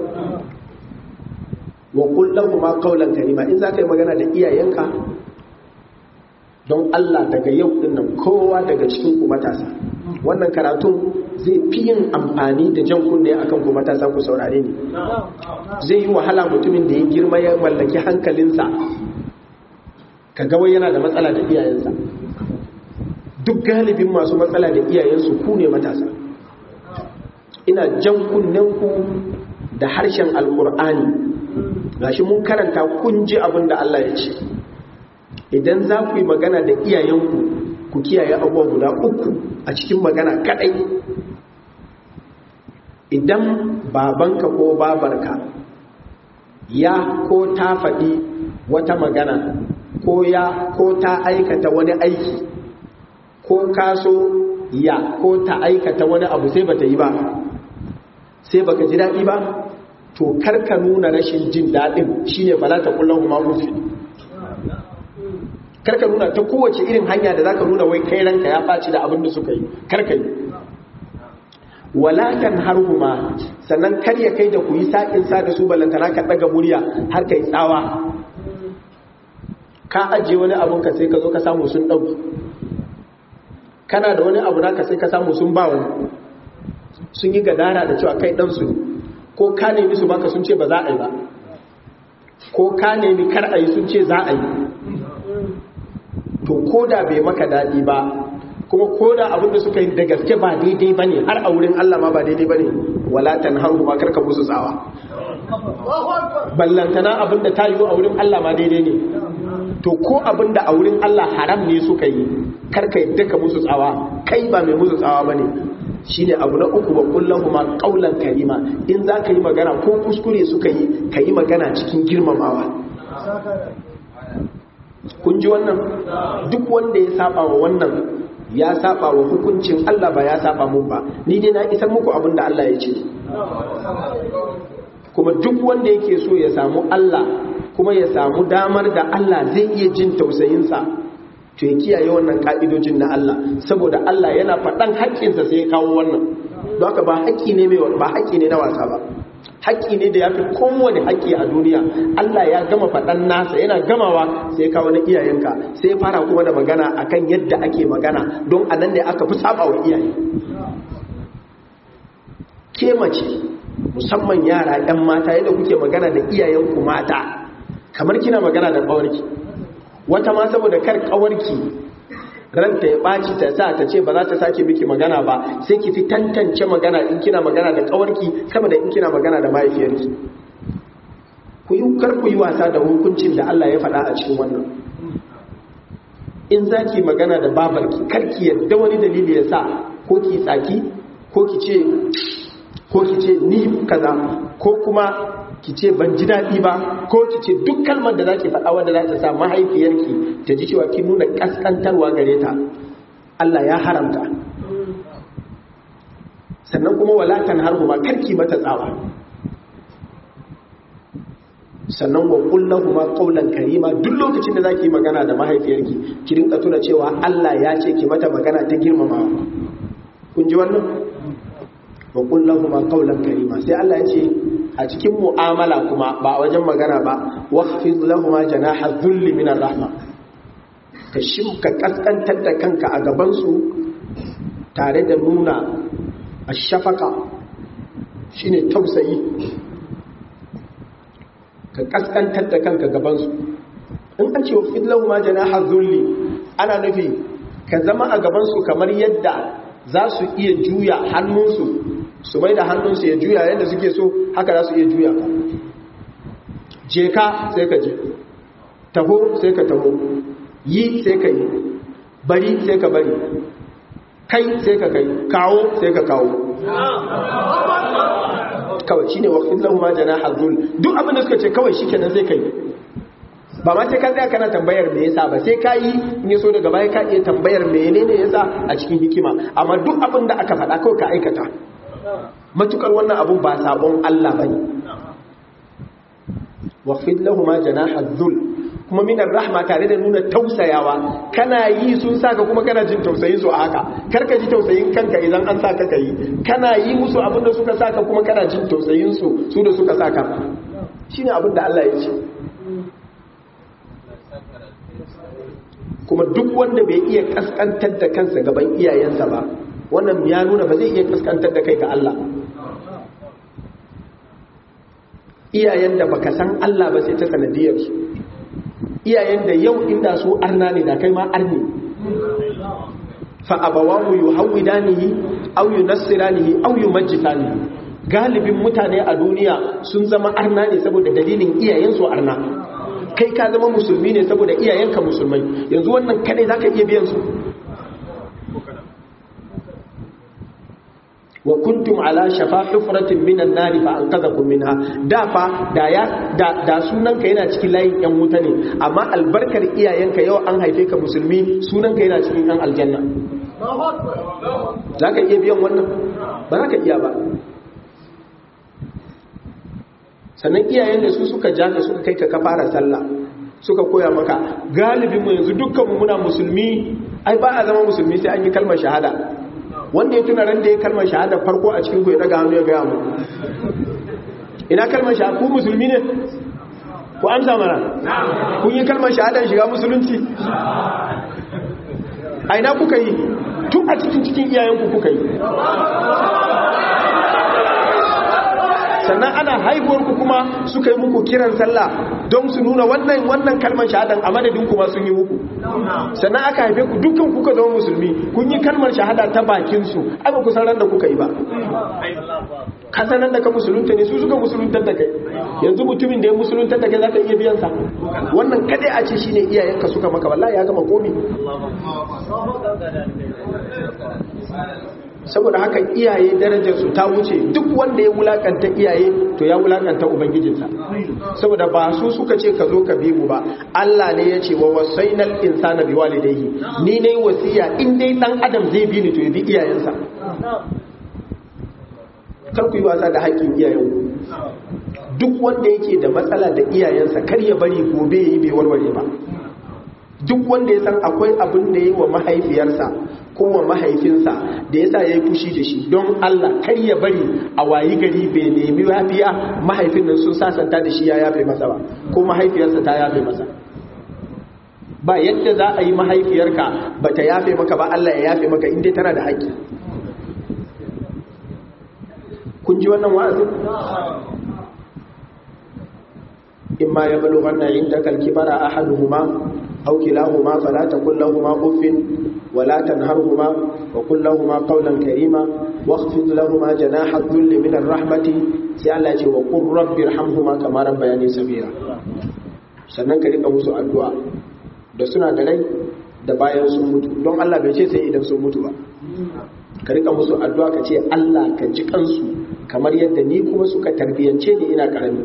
wa kullahu ma qawlan karima in zaka yi magana da iyayenka don Allah daga yau din nan kowa daga cikin ku matasa wannan karatun zai fi yin amfani da jan kunne akan ku matasa ku saurare ni zai yi wahala mutumin da ya girma ya mallaki hankalinsa ka ga wai yana da matsala da iyayensa duk galibin masu matsala da iyayensu ku ne matasa ina jan kunnenku da harshen alkur'ani gashi mun karanta kun ji abin da Allah ya ce idan za ku yi magana da iyayenku ku kiyaye abubuwa guda uku a cikin magana kadai idan babanka ko babarka ya ko ta faɗi wata magana ko ya ko ta aikata wani aiki ko kaso ya ko ta aikata wani abu sai bata yi ba sai baka ji daɗi ba to karka nuna rashin jin daɗin shine fala ta kullum ma rufi karka nuna ta kowace irin hanya da zaka nuna wai kai ranka ya ɓaci da abin da suka yi karka yi walakan harhuma sannan kar ya kai da ku yi saƙin sa da su balantana ka ɗaga murya har kai tsawa ka ajiye wani abun ka sai ka zo ka samu sun ɗauki kana da wani abu naka sai ka samu sun ba wani sun yi gadara da cewa kai ɗansu ne ko ka nemi su baka sun ce ba za a yi ba ko ka nemi kar a yi sun ce za a yi to ko da bai maka daɗi ba kuma ko da abinda suka yi da gaske ba daidai ba ne har a wurin Allah ma ba daidai ba ne walatan har kuma karka musu tsawa ballantana abinda ta yi a wurin Allah ma daidai ne to ko abinda a wurin Allah haram ne suka yi karka yadda ka musu tsawa kai ba mai musu tsawa ba ne shi ne abu na uku ba kullum ma ƙaunar karima in za ka yi magana ko kuskure suka yi ka yi magana cikin girmamawa kun ji wannan duk wanda ya saba wa wannan ya saba wa hukuncin Allah ba ya saba mun ba ni dai na isar muku abin da Allah ya ce kuma duk wanda yake so ya samu Allah kuma ya samu damar da Allah zai iya jin tausayinsa to ya kiyaye wannan ka'idojin na Allah saboda Allah yana faɗan haƙƙinsa sai ya kawo wannan don haka ba haƙƙi ne mai ba haƙƙi ne na wasa ba haƙƙi ne da ya fi kowane haƙƙi a duniya Allah ya gama faɗan nasa yana gamawa sai ya kawo na iyayenka sai ya fara kuma da magana akan yadda ake magana don a nan ne aka fi saba wa iyaye ke mace musamman yara 'yan mata yadda kuke magana da iyayenku mata kamar kina magana da ƙawarki wata ma saboda kar kawarki ranta ya ɓaci ta sa ta ce ba za ta sake miki magana ba sai ki fi tantance magana in kina magana da kawarki sama da in kina magana da mahaifiyarki ku yi kar ku yi wasa da hukuncin da Allah ya faɗa a cikin wannan in za ki magana da babarki kar ki yadda wani dalili ya sa ko ki tsaki ko ki ce ko ki ce ni kaza ko kuma ki ce ban ji daɗi ba ko ki ce duk kalmar da za ki faɗa wanda za ta sa mahaifiyarki ta ji cewa kin nuna ƙasƙantarwa gare ta Allah ya haramta sannan kuma walatan har kuma karki mata tsawa sannan wa kullahu ma qawlan karima duk lokacin da zaki magana da mahaifiyarki ki rinka tuna cewa Allah ya ce ki mata magana ta girmamawa kun ji wannan wa kullahu ma qawlan karima sai Allah ya ce a cikin mu'amala kuma ba wajen magana ba waqfid lahum janaha dhulli min rahma ka shimka kaskantar da kanka a gaban su tare da nuna ashafaka shine tausayi ka kaskantar da kanka gabansu in an ce wa fidlahu ma janaha zulli ana nufi ka zama a gabansu kamar yadda za su iya juya hannunsu su mai da hannunsu ya juya yadda suke so haka za su iya juya ka je ka sai ka je taho sai ka taho yi sai ka yi bari sai ka bari kai sai ka kai kawo sai ka kawo kawai shine waqtin lahu ma janaha dhul duk abin da suka ce kawai shikenan sai kai ba ma sai ka tsaya kana tambayar me yasa ba sai ka yi in yaso daga baya ka iya tambayar menene yasa a cikin hikima amma duk abin da aka faɗa kawai ka aikata matukar wannan abun ba sabon Allah bane waqfid lahu ma janaha dhul kuma minar rahma tare da nuna tausayawa kana yi sun saka kuma kana jin tausayin su a haka karka ji tausayin kanka idan an saka ka yi kana yi musu abin da suka saka kuma kana jin tausayin su su da suka saka shine abin da Allah ya ce kuma duk wanda bai iya kaskantar da kansa gaban iyayensa ba wannan ya nuna ba zai iya kaskantar da kai ga Allah iyayen da baka san Allah ba sai ta sanadiyar su iyayen da yau inda su arna ne da kai ma arni fa abawahu yuhawidanihi aw yunassiranihi aw yumajjisanihi galibin mutane a duniya sun zama arna ne saboda dalilin iyayen su arna kai ka zama musulmi ne saboda iyayenka musulmai yanzu wannan kadai zaka iya biyan su wa kuntum ala shafa hufratin minan nari fa anqadhakum minha da fa da ya da, da sunanka yana cikin layin yan wuta ne amma albarkar iyayenka yau an haife ka musulmi sunanka yana cikin yan aljanna zaka iya biyan wannan ba za ka iya ba sannan iyayen da su suka ja ka suka kai ka fara sallah suka koya maka galibin mu yanzu dukkan mu muna musulmi ai ba a zama musulmi sai an yi kalmar shahada wanda ya tuna ran da ya kalmar shahada farko a cikin ku ya daga hannu ya gaya mu ina kalmar shahada ku musulmi ne ku amsa mana kun yi kalmar shahada shiga musulunci a ina kuka yi tun a cikin cikin iyayenku kuka yi sannan ana haihuwarku kuma suka yi muku kiran sallah don su nuna wannan wannan kalmar shahadan a madadin kuma sun yi muku sannan aka haife ku dukkan kuka zama musulmi kun yi kalmar shahada ta bakin su ai ba ku san da kuka yi ba ka san da ka musulunta ne su suka musuluntar da kai yanzu mutumin da ya musuluntar da kai zaka iya biyan sa wannan kadai a ce shine iyayenka suka maka wallahi ya gama komi saboda haka iyaye darajarsu ta wuce duk wanda ya wulakanta iyaye to ya wulakanta ubangijinsa saboda ba su suka ce ka zo ka bi mu ba Allah ne ya ce wa wasainal insana bi walidayhi ni ne wasiya in dai dan adam zai bi ni to ya bi iyayensa kar ku yi wasa da haƙƙin iyayen duk wanda yake da matsala da iyayensa kar ya bari gobe yayi bai warware ba duk wanda ya san akwai abin da yi wa mahaifiyarsa ko wa mahaifinsa da ya sa ya yi fushi da shi don Allah kar ya bari a wayi gari bai nemi yafiya mahaifin nan sun sasanta da shi ya yafe masa ba ko mahaifiyarsa ta yafe masa ba yadda za a yi mahaifiyarka ba ta yafe maka ba Allah ya yafe maka inda tana da haƙƙi kun ji wannan wa'azin imma ya balughanna indaka al-kibara ahaduhuma أو كلاهما فلا تقل لهما أف ولا تنهرهما وقل لهما قولا كريما واخفض لهما جناح الذل من الرحمة سألة وقل رب ارحمهما كما ربياني صغيرا sannan ka rika musu addu'a da suna da rai da bayan sun mutu don Allah bai ce sai idan sun mutu ba ka rika musu addu'a ka ce Allah ka ji kansu kamar yadda ni kuma suka tarbiyance ni ina karami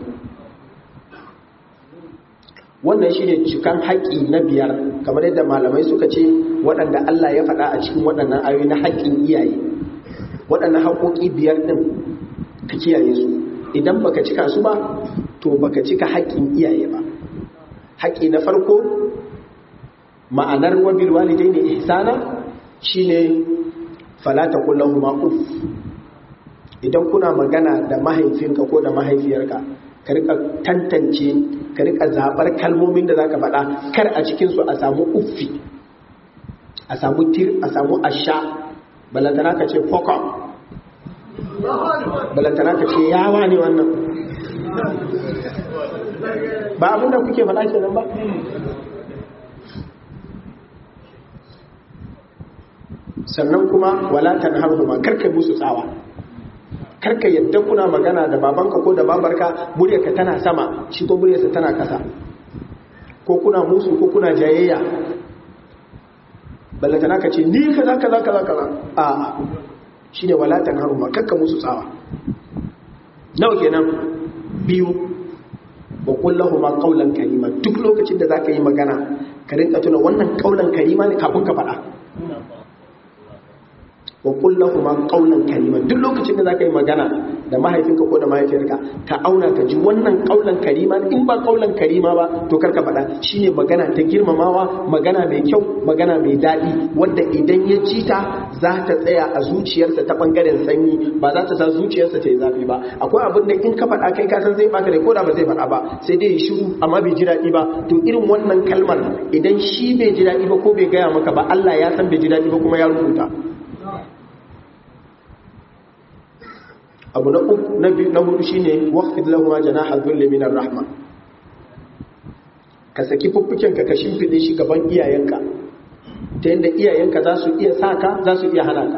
wannan shi ne cikan haƙƙi na biyar kamar yadda malamai suka ce waɗanda Allah ya faɗa a cikin waɗannan ayoyi na haƙƙin iyaye waɗannan haƙoƙi biyar ɗin ka kiyaye su idan baka cika su ba to baka cika haƙƙin iyaye ba haƙƙi na farko ma'anar wabil walidai ne ihsana shine fala taqul lahumu uff idan kuna magana da mahaifinka ko da mahaifiyarka ka rika tantance ka rika zabar kalmomin da zaka faɗa kar a cikin su a samu uffi a samu tir a samu asha balantana ka ce fokon balantana ka ce yawa ne wannan ba abin da kuke faɗa kenan ba sannan kuma wala tanharhuma karka musu tsawa karka yadda kuna magana da babanka ko da babarka muryarka tana sama shi ko muryarsa tana kasa ko kuna musu ko kuna jayayya ballantana ka ce ni kaza kaza kaza kaza a shine wala tanharhuma karka musu tsawa nawa kenan biyu wa kullahu ma qawlan karima duk lokacin da zaka yi magana ka rinka tuna wannan qawlan karima ne kafin ka faɗa wa kullahu ma qawlan karima duk lokacin da zaka yi magana da mahaifinka ko da mahaifiyarka ka auna ka ji wannan qawlan karima in ba qawlan karima ba to karka faɗa shine magana ta girmamawa magana mai kyau magana mai daɗi wanda idan ya ci ta za ta tsaya a zuciyarsa ta bangaren sanyi ba za ta sa zuciyarsa ta yi zafi ba akwai abin da in ka faɗa kai ka san zai baka da ko da ba zai faɗa ba sai dai ya shiru amma bai ji daɗi ba to irin wannan kalmar idan shi bai ji daɗi ba ko bai gaya maka ba Allah ya san bai ji daɗi ba kuma ya rubuta abu na uku na biyu na hudu shine waqfid lahu ma janaha dhulli minar rahma ka saki fuffuken ka ka shimfide shi gaban iyayenka ta yadda iyayenka za su iya saka za su iya hana ka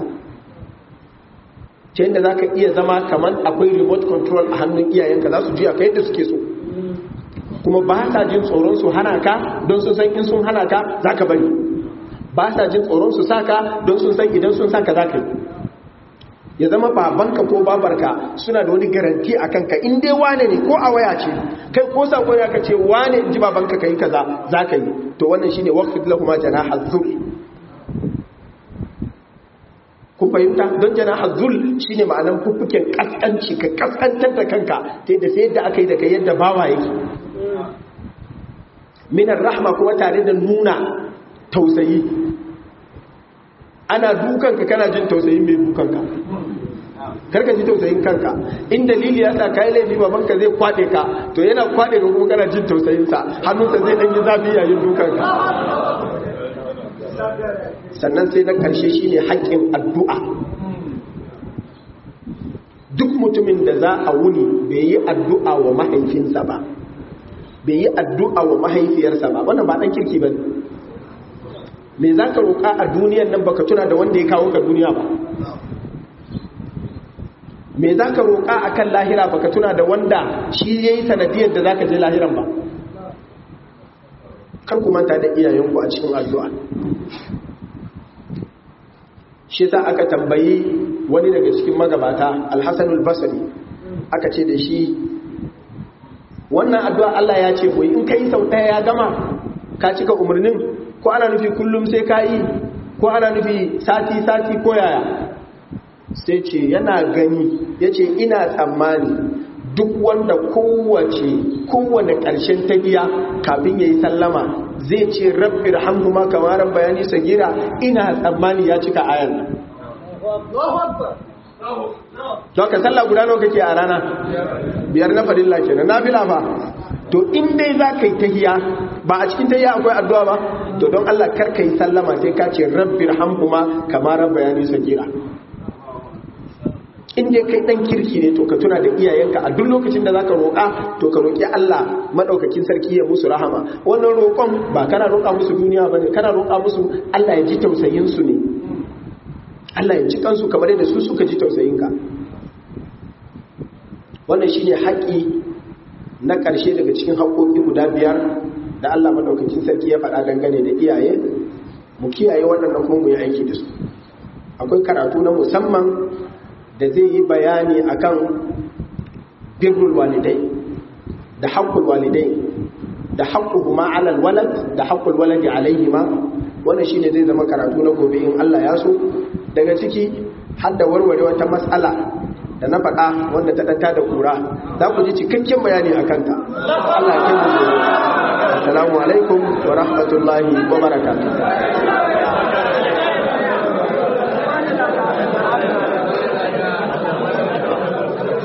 ta yadda za ka iya zama kamar akwai remote control a hannun iyayenka za su juya ka yadda suke so kuma ba sa jin tsoron su hana ka don sun san in sun hana ka za ka bari ba sa jin tsoron su saka don sun san idan sun saka za ka yi ya zama babanka ko babarka suna da wani garanti a kanka in dai wane ne ko a waya ce kai ko sako ya ka ce wane in ji babanka ka yi kaza za ka yi to wannan shine waqfid lahum janaha dhul kun fahimta don janaha dhul shine ma'anar fuffuken kaskanci ka kaskantar da kanka ta yadda sai yadda aka yi da kai yadda bawa yake minar rahma kuma tare da nuna tausayi ana dukanka kana jin tausayin mai dukanka karka ji tausayin kanka in dalili ya sa kai laifi babanka zai kwade ka to yana kwade ka kuma kana jin tausayin sa hannunsa zai dan yi zafi yayin dukanka sannan sai na karshe shine haƙƙin addu'a duk mutumin da za a wuni bai yi addu'a wa mahaifinsa ba bai yi addu'a wa mahaifiyarsa ba wannan ba dan kirki ba me za ka roƙa a duniyan nan baka tuna da wanda ya kawo ka duniya ba me za ka roƙa a kan lahira baka tuna da wanda shi ya yi sanadiyar da za ka je lahiran ba kar ku manta da iyayenku a cikin addu'a shi sa aka tambayi wani daga cikin magabata alhassanul basari aka ce da shi wannan addu'a Allah ya ce in ka yi sau ɗaya ya gama ka cika umarnin ko ana nufi kullum sai ka yi ko ana nufi sati-sati ko yaya sai ce yana gani ya ce ina tsammani duk wanda kowace kowane ƙarshen tafiya kafin ya yi sallama zai ce rabbi rahamhu ma kamaran bayani sagira ina tsammani ya cika ayan nan to ka sallah guda nawa kake a rana biyar na fadilla kenan nafila ba to in dai za ka yi tahiya ba a cikin tahiya akwai addu'a ba to don Allah kar ka yi sallama sai ka ce rabbi rahamhuma kama rabbayani sagira in dai kai dan kirki ne to ka tuna da iyayenka a duk lokacin da zaka roƙa to ka roƙi Allah madaukakin sarki ya musu rahama wannan roƙon ba kana roƙa musu duniya bane kana roƙa musu Allah ya ji tausayin su ne Allah ya ji kansu kamar yadda su suka ji tausayin ka wannan shine haƙi na ƙarshe daga cikin haƙoƙi guda biyar da Allah madaukakin sarki ya faɗa dangane da iyaye mu kiyaye waɗannan kuma mu yi aiki da su akwai karatu na musamman da zai yi bayani akan birrul walidai da haƙƙul walidai da haƙƙuhuma alal walad da haƙƙul waladi alaihima wannan shine zai zama karatu na gobe in Allah ya so daga ciki har da warware wata mas'ala da na faɗa wanda ta ɗanta da kura za ku ji cikakken bayani a kanta Allah ya kai mu gobe assalamu alaikum wa rahmatullahi wa barakatuh